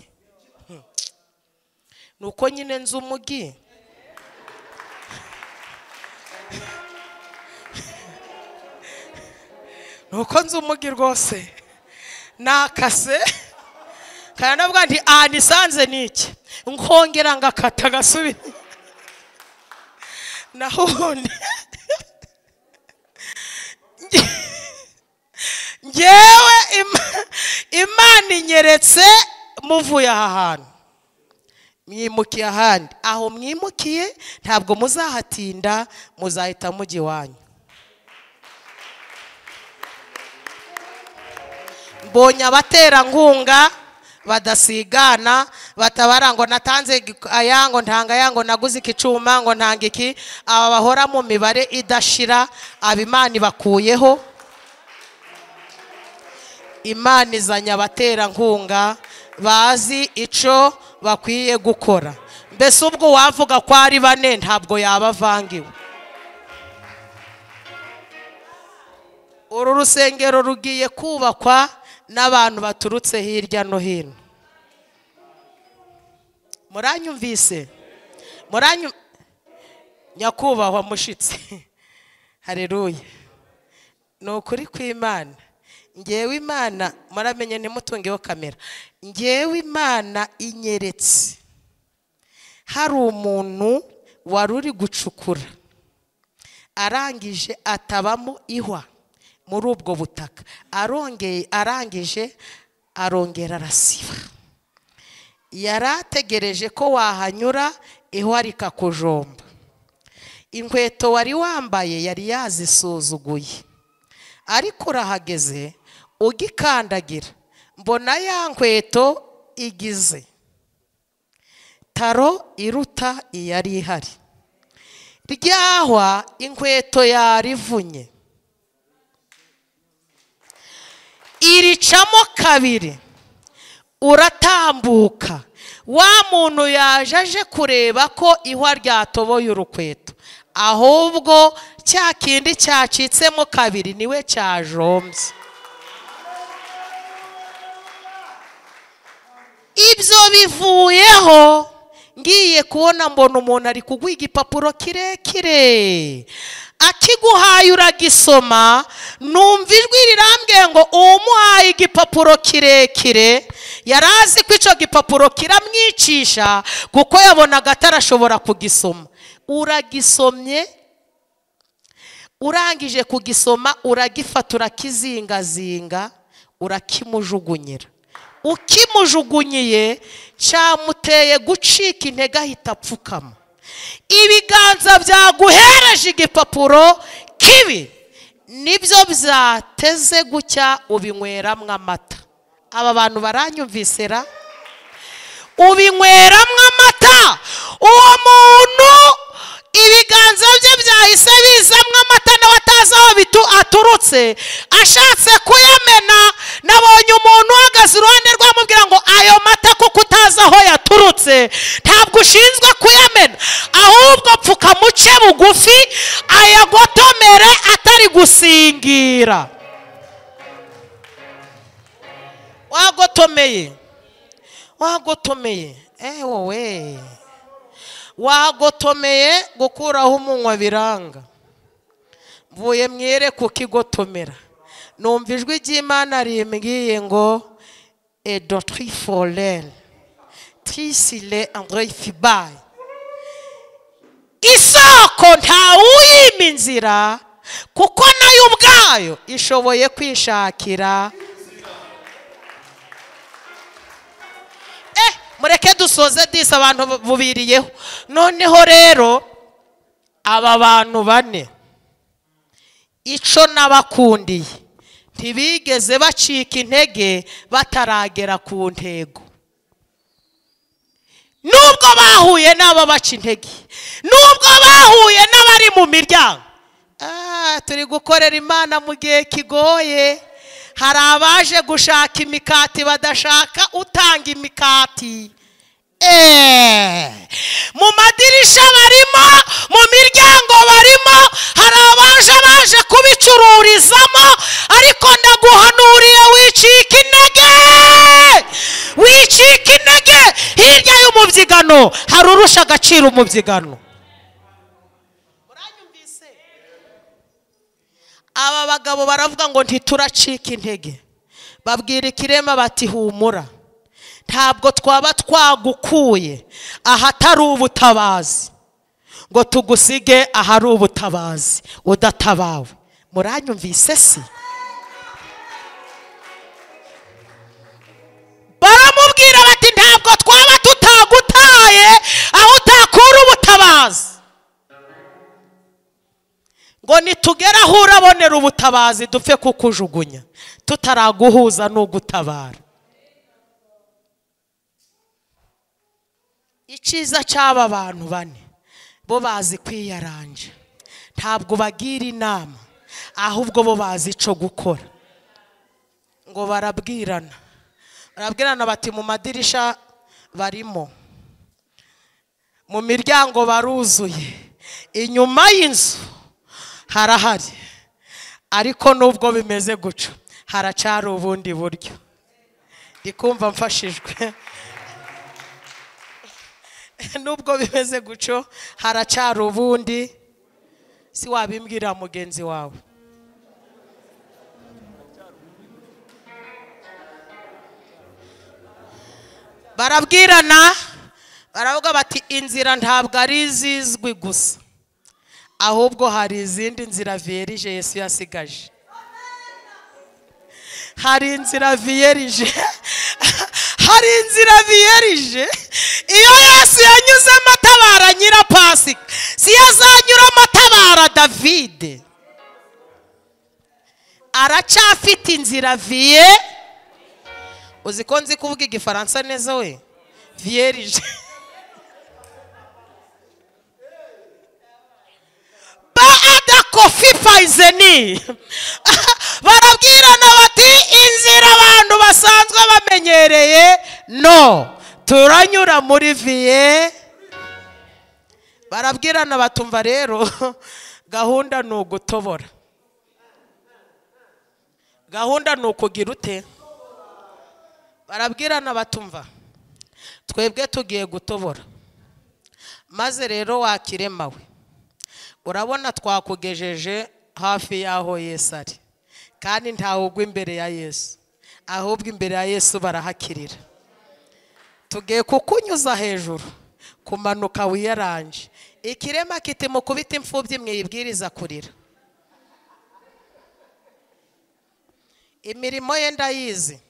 Hmm. ni uko nyine nzi umugi ni uko nzi umugi rwose nakase kandi navuga nti aha nisanze ni iki nkongera ngakata gasubira naho ubundi ngewe Ima- imana inyeretse muvuye aha hantu mwimukiye ahandi aho mwimukiye ntabwo muzahatinda muzahita mujya iwanyu mbonye abaterankunga badasigana batabara ngo natanze gi- aya ngo ntanga aya ngo naguze iki cyuma ngo ntanga iki aba bahora mu mibare idashira aba imana ibakuyeho imana izanye abaterankunga bazi icyo bakwiye gukora mbese ubwo wavuga ko ari bane ntabwo yaba avangiwe uru rusengero rugiye kubakwa n'abantu baturutse hirya no hino muranyumvise muranyu nyakubahwa mushitsi hareruye ni ukuri kw'imana ngewe imana muramenye ntimutungeho kamera ngewe imana inyeretse hari umuntu wari uri gucukura arangije atabamo ihwa muri ubwo butaka arongeye arangije arongera arasiba yari ategereje ko wahanyura ihwa rikakujomba inkweto wari wambaye yari yazisuzuguye ariko urahageze ugikandagira mbona ya nkweto igize taro iruta iyari ihari ryahwa inkweto yarivunye iricamo kabiri uratambuka wa muntu yaje aje kureba ko ihwa ryatoboye urukweto ahubwo cya kindi cyacitsemo kabiri niwe cyajombye ibyo bivuyeho ngiye kubona mbona umuntu ari kuguha igipapuro kirekire akiguhaye uragisoma numva ijwi rirambwiye ngo uwumuhaye igipapuro kirekire yari azi ko icyo gipapuro kiramwicisha kuko yabonaga atarashobora kugisoma uragisomye urangije kugisoma uragifata urakizingazinga urakimujugunyira ukimujugunyiye cyamuteye gucika intege ahita apfukama ibiganza byaguhereje igipapuro kibi nibyo byateze gutya ubinyweramwo amata aba bantu baranyumvisera ubinyweramwo amata uwo muntu ibiganza bye byahise bizamwo amata nawe atazi aho bitu- aturutse ashatse kuyamena nabonye umuntu uhagaze iruhande rwe amubwira ngo ayo mata kuko utazi aho yaturutse ntabwo ushinzwe kuyamena ahubwo pfuka muce bugufi ayagotomere atari gusingira wagotomeye wagotomeye eh wowe wagotomeye gukuraho umunwa biranga mvuye mwere kukigotomera numva ijwi ry'imana rimbwiye ngo edotri forene tisile andrefibaye isoko ntawuyima inzira kuko nayo ubwayo ishoboye kwishakira eh mureke dusoze disi abantu bubiriyeho noneho rero aba bantu bane icyo n'abakundiye ntibigeze bacika intege bataragera ku ntego nubwo bahuye n'ababaca intege nubwo bahuye n'abari mu miryango Ah, turi gukorera imana mu gihe kigoye hari abaje gushaka imikati badashaka utanga imikati Eh, mu madirisha barimo mu miryango barimo hari abaje baje kubicuruza kuguhumurizamo ariko ndaguhanuriye wicika intege wicika intege hirya y'umubyigano hari urusha agaciro umubyigano aba bagabo baravuga ngo ntituracika intege babwira ikirema bati humura ntabwo twaba twagukuye ahatari ubutabazi ngo tugusige ahari ubutabazi udatabawe muranyumvise se baramubwira bati ntabwo twaba tutagutaye aho utakura ubutabazi ngo nitugera aho urabonera ubutabazi dupfe kukujugunya tutaraguhuza n'ugutabara icyiza cy'aba bantu bane bo bazi kwiyaranja ntabwo bagira inama ahubwo bo bazi icyo gukora ngo barabwirana barabwirana bati mu madirisha barimo mu miryango baruzuye inyuma y'inzu harahari ariko nubwo bimeze gutyo haracari ubundi buryo ndi kumva mfashijwe nubwo bimeze gutyo haracari ubundi si wabimbwira mugenzi wawe barabwirana baravuga bati inzira ntabwo ari izizwi gusa ahubwo hari izindi nzira viyerije yesu yasigaje hari inzira viyerije hari inzira viyerije iyo yesu yanyuzemo atabara nyirapasika si yo azanyuramo atabara davide aracafite inzira viye uzi ko nzi kuvuga igifaransa neza we viyerije kofi fayizeni barabwirana bati inzira abantu basanzwe bamenyereye no turanyura muri viye barabwirana batumva rero gahunda ni ugutobora gahunda ni ukugira ute barabwirana batumva twebwe tugiye gutobora maze rero wakiremawe urabona twakugejeje hafi y'aho yesu ari kandi ntawe ugwa imbere ya yesu ahubwo imbere ya yesu barahakirira tugiye kukunyuza hejuru kumanuka wiyaranje ikirema kiti mukubita imfubyi mwiyibwiriza kurira imirimo ye ndayizi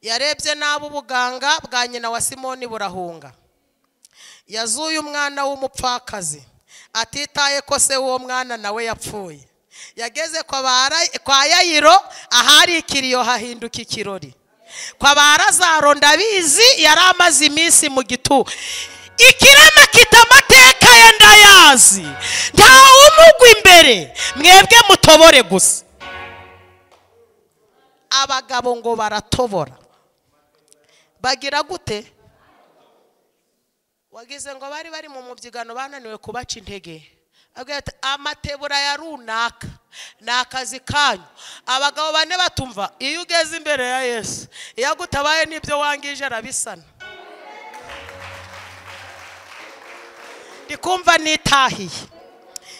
yarebye nabi ubuganga bwa nyina wa simoni burahunga yazuye umwana w'umupfakazi atitaye ko se w'uwo mwana nawe yapfuye yageze kwa yayiro ahari ikiriyo hahinduka ikirori kwa barazaro ndabizi yari amaze iminsi mu gitu ikirema kitamateka ye ndayazi ntawe umugwa imbere mwebwe mutobore gusa abagabo ngo baratobora bagira gute wagize ngo bari bari mu mubyigano bananiwe kubaca intege amatebura ya runaka ni akazi kanyu abagabo bane batumva iyo ugeze imbere ya yesu iyo agutabaye n'ibyo wangije arabisana ndi kumva nitahiye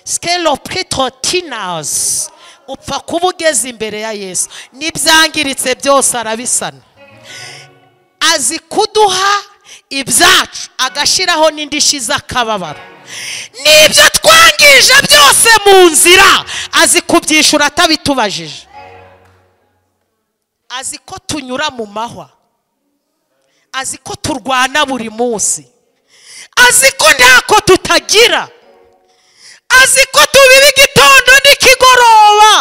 sikeli ofu piritotinazi upfa kuba ugeze imbere ya yesu n'ibyangiritse byose arabisana azi kuduha ibyacu agashyiraho n'indishyi z'akababaro n'ibyo twangije byose mu nzira azi kubyishyura atabitubajije azi ko tunyura mu mahwa azi ko turwana buri munsi azi ko ntako tutagira azi ko tubiba igitondo n'ikigoroba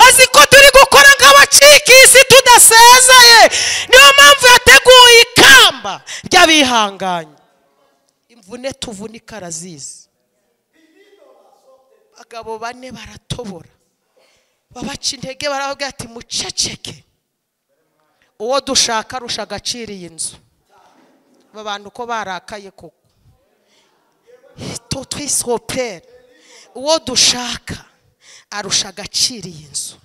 azi ko turi gukora nk'abacikisi tudasezeye niyo mpamvu yateguye ikamba ry'abihanganye imvune tuvunika arazizi abagabo bane baratobora babaca intege barababwira ati muceceke uwo dushaka arusha agaciro iyi nzu aba bantu ko barakaye koko twisopere uwo dushaka arusha agaciro iyi nzu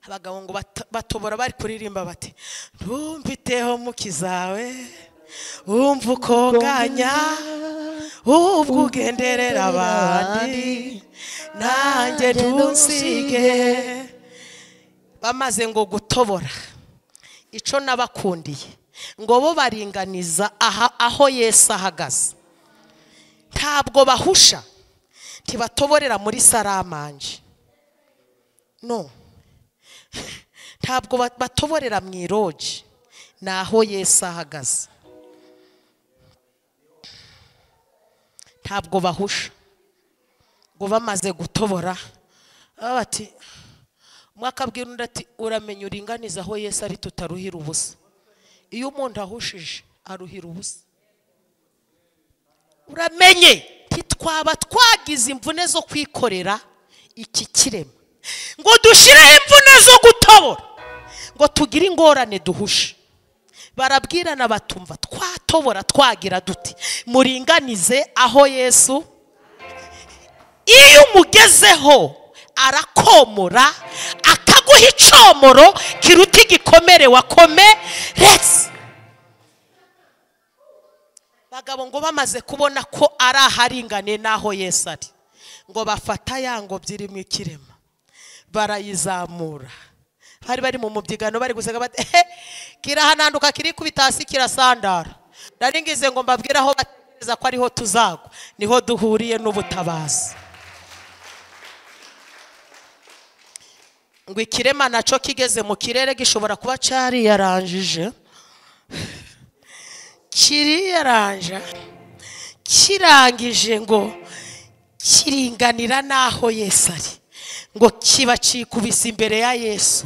abagabo ngo bato- batobora bari kuririmba bati ntumbiteho mukizawe wumva ukonganya ubwo ugenderera abandi nanjye ntunsige bamaze ngo gutobora icyo nabakundiye ngo bo baringaniza aha aho yesu ahagaze ntabwo bahusha ntibatoborera muri saramanje no ntabwo ba- batoborera mu irogi ni aho yesu ahagaze ntabwo bahusha ngo bamaze gutobora baba bati umwe akabwira undi ati uramenya uringaniza aho yesu ari tutaruhira ubusa iyo umuntu ahushije aruhira ubusa uramenye ntitwaba twagize imvune zo kwikorera iki kirema ngo dushyireho imvune zo gutobora ngo tugire ingorane duhushe barabwirana batumva twatobora twagira duti muringanize aho yesu iyo umugezeho arakomora akaguha icomoro kiruta igikomere wakomeretse bagabo ngo bamaze kubona ko ari aharinganiye n'aho yesu ari ngo bafata ya ngobyi irimo ikirema barayizamura bari bari mu mubyigano bari guseka bati ehe kirahananduka kirikubita hasi kirasandara ndaringize ngo mbabwire aho batekereza ko ariho tuzagwa niho duhuriye n'ubutabazi ngo ikirema nacyo kigeze mu kirere gishobora kuba cyariyaranjije kiriyaranja kirangije ngo kiringanira n'aho yesu ari ngo kiba kikubise imbere ya yesu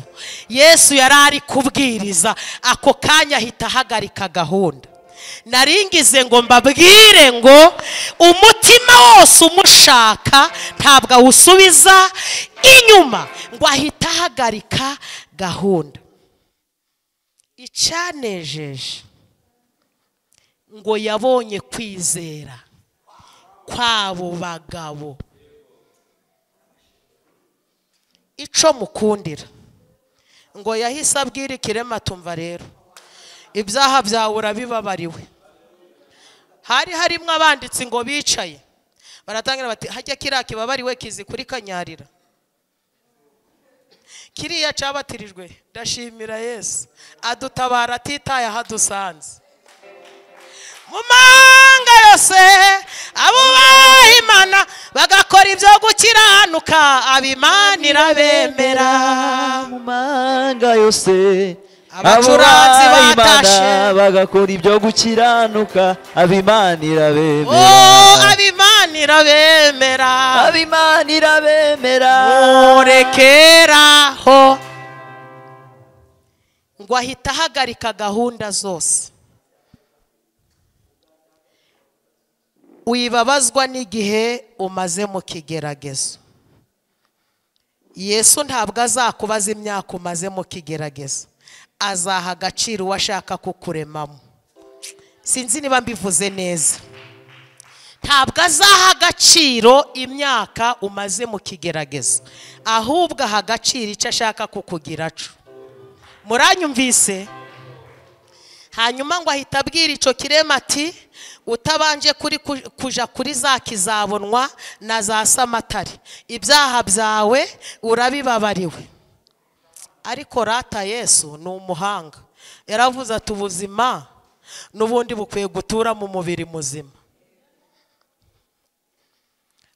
yesu yari ari kubwiriza ako kanya ahita ahagarika gahunda naringize ngo mbabwire ngo umutima wose umushaka ntabwo awusubiza inyuma ngo ahita ahagarika gahunda icyanejeje ngo yabonye kwizera kw'abo bagabo icyo mukundira ngo yahise abwira ikirema tumva rero ibyaha byawe urabibabariwe hari harimo abanditsi ngo bicaye baratangira bati hajya kiriya kibabariwe kizi kuri kanyarira kiriya cyabatirijwe ndashimira yesu adutabara atitaye aho adusanze mu mahanga yose abubaha imana bagakora ibyo gukiranuka abimanira bemera mu mahanga yose Abacuranzi abo bayimana batashe. bagakora ibyo gukiranuka abimanira o bemera abimanira bemera abimanira bemera murekeraho ngo ahita ahagarika gahunda zose wibabazwa n'igihe umaze mu kigeragezo yesu ntabwo azakubaza imyaka umaze mu kigeragezo azaha agaciro uwo ashaka kukuremamo sinzi niba mbivuze neza ntabwo azaha agaciro imyaka umaze mu kigeragezo ahubwo aha agaciro icyo ashaka kukugira cyo muranyumvise hanyuma ngo ahita abwira icyo kirema ati utabanje kuri ku- kuja kuri za kizabonwa na za samatari ibyaha byawe urabibabariwe ariko rata yesu ni umuhanga yaravuze ati ubuzima n'ubundi bukwiye gutura mu mubiri muzima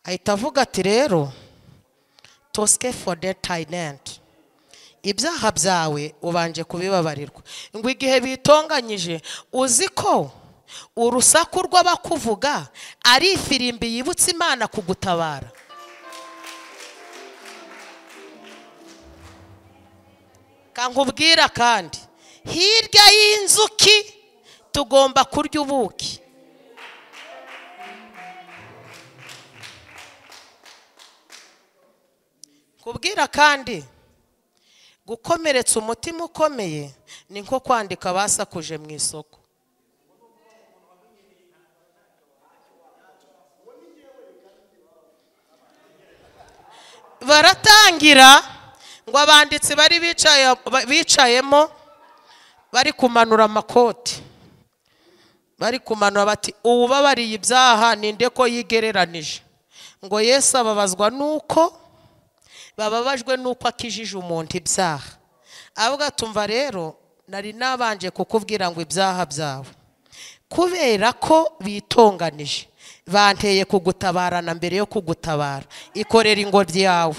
ahita avuga ati rero tosike for the tayinenti ibyaha byawe ubanje kubibabarirwa ngo igihe bitonganyije uzi ko urusaku rw'abakuvuga ari ifirimbi yibutsa imana kugutabara kankubwira kandi hirya y'inzuki tugomba kurya ubuki kubwira kandi gukomeretsa umutima ukomeye ni nko kwandika basakuje mu isoko baratangira ngo abanditsi bari bicaye- ba- bicayemo bari kumanura amakoti bari kumanura bati uwubabariye ibyaha ninde ko yigereranije ngo yesu ababazwa nuko bababajwe nuko akijije umuntu ibyaha avuga tumva rero nari nabanje kukubwira ngo ibyaha byawe kubera ko bitonganije banteye kugutabarana mbere yo kugutabara ikorera ingobyi yawe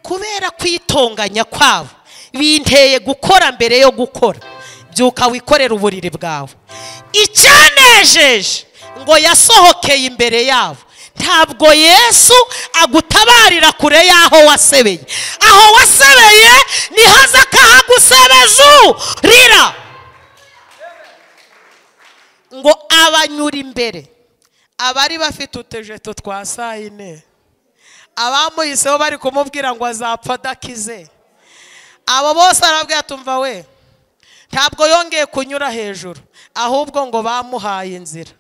kubera kwitonganya kwabo binteye gukora mbere yo gukora byuka wikorera uburiri bwawe icyanejeje ngo yasohokeye imbere yabo ntabwo yesu agutabarira kure y'aho wasebeye aho wasebeye niho aza akahagusebezurira ngo abanyura imbere abari bafite utujeto twa saa yine abamuhiseho bari kumubwira ngo azapfa adakize abo bose arabwira tumva we ntabwo yongeye kunyura hejuru ahubwo ngo bamuhaye inzira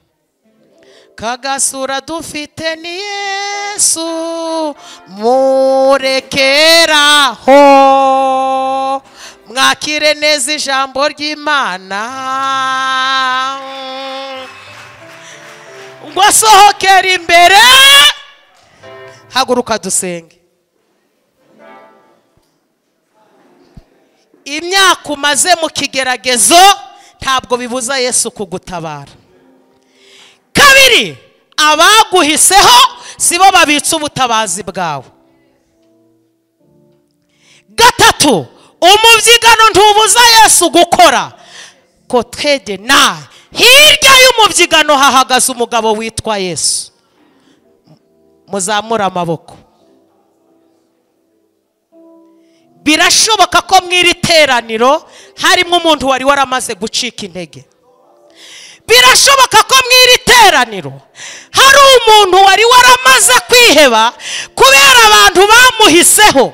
kagasura dufite ni yesu murekeraho mwakire neza ijambo ry'imana ngo asohokere imbere haguruka dusenge imyaka umaze mu kigeragezo ntabwo bibuza yesu kugutabara kabiri abaguhiseho si bo babitse ubutabazi bwawe gatatu umubyigano ntubuza yesu gukora ko twege nawe hirya y'umubyigano hahagaze umugabo witwa yesu muzamure amaboko birashoboka ko mu iri teraniro harimo umuntu wari waramaze gucika intege birashoboka ko mu iri teraniro hari umuntu wari waramaze kwiheba kubera abantu bamuhiseho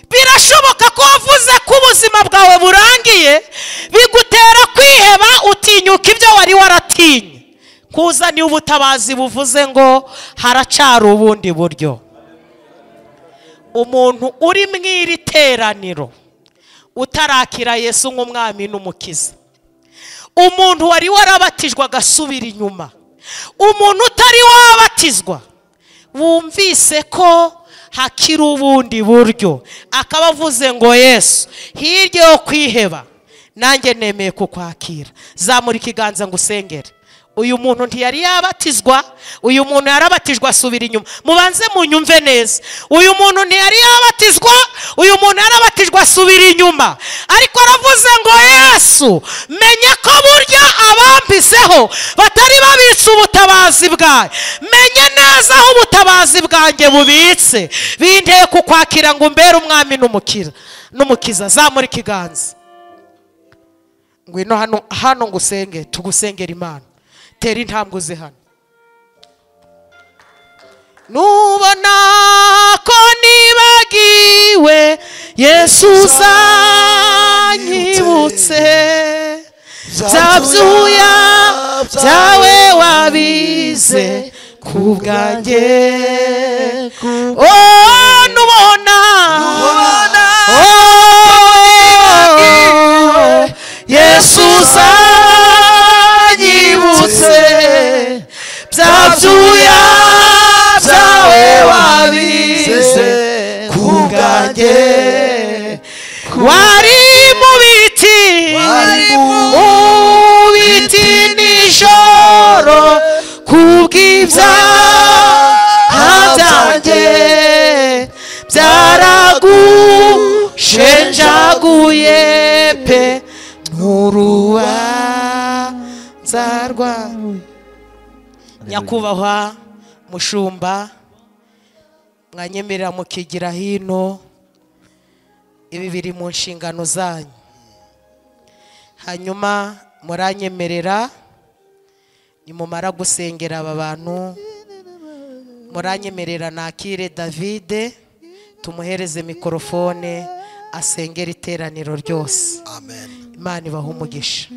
birashoboka ko wavuze ko ubuzima bwawe burangiye bigutera kwiheba utinyuka ibyo wari waratinye kuza niba ubutabazi buvuze ngo haracara ubundi buryo umuntu uri mu iri teraniro utarakira yesu nk'umwami n'umukiza umuntu wari warabatijwe agasubira inyuma umuntu utari wabatizwa wumvise ko hakiri ubundi buryo akaba avuze ngo yesu hirya yo kwiheba nanjye nemeye kukwakira zamura ikiganza ngo usengere uyu muntu ntiyari yabatizwa uyu muntu yarabatijwe asubira inyuma mubanze munyumve neza uyu muntu ntiyari yabatizwa uyu muntu yarabatijwe asubira inyuma ariko aravuze ngo yesu menya ko burya abambiseho batari babitse ubutabazi bwawe menye neza aho ubutabazi bwanjye bubitse binteye kukwakira ngo umbere umwami n'umukira n'umukiza zamura ikiganza ngwino hano hano ngo usenge tugusengera imana tera intambwe uze hano nubona ko nibagiwe yesu uzanyibutse bya byuya byawe wabize ku bwanjye o nubona oh, yesu uzanyibutse bya byuya byawe wabize ku bwanjye wari mu biti Wari mu mu biti nijoro ku bw'ibyaha byanjye byaragushenjaguye pe n'urubanza rwawe nyakubahwa mushumba mwanyemerera mukigira hino ibi biri mu nshingano zanyu hanyuma muranyemerera nimumara gusengera aba bantu muranyemerera nakire davide tumuhereze mikorofone asengera iteraniro ryose Amen. imana ibaha umugisha